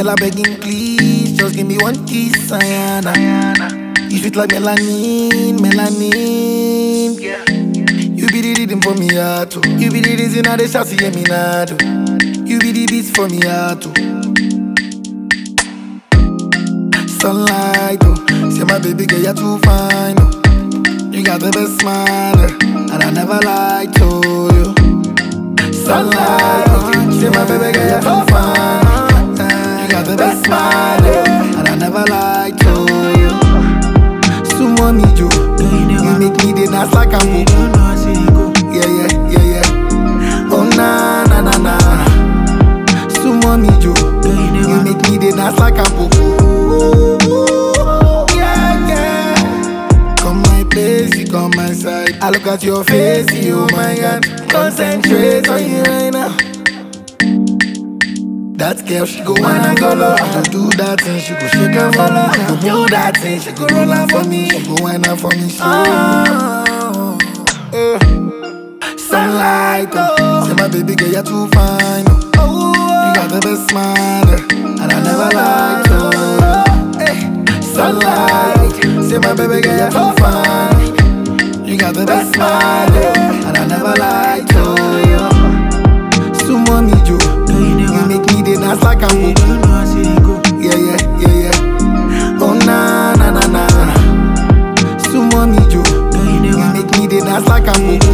Girl, I begging please, just give me one kiss, Ayana. You sweet like melanin, melanin. You be the rhythm for me heart, oh. You be the reason I dey shout see me now, You be the beats for me heart, oh. Sunlight, oh. Say my baby girl, you're too fine, oh. You got the best smile, eh, and I never lied to you. Sunlight, oh. Say my baby girl, you're too fine. eh, You got the best smile, eh, and I never lied to you. Sumo me, Joe. You make me the dance like I'm Yeah, yeah, yeah, yeah. Oh, na, na, na, na. Sumo me, Joe. You make me the dance like I'm Yeah, yeah. Come my place, you come my side. I look at your face, you, oh my God. Concentrate on you right now. That girl, she go wine and go low. I go do that thing, she go shake and follow. I go do that thing, she go roll out for me. She go wine out for me. She oh, eh. Sunlight, oh. Say my baby girl, you're too fine. Oh. You got the best smile, eh, and I never lied to you. Eh. Sunlight, say my baby girl, you're too fine. You got the best smile, eh, and I never lied to you. Sumo me, Joe. You make me the dance like I'm Yeah, yeah, yeah, yeah. Oh, na, na, na, na. Sumo me, Joe. You make me the dance like I'm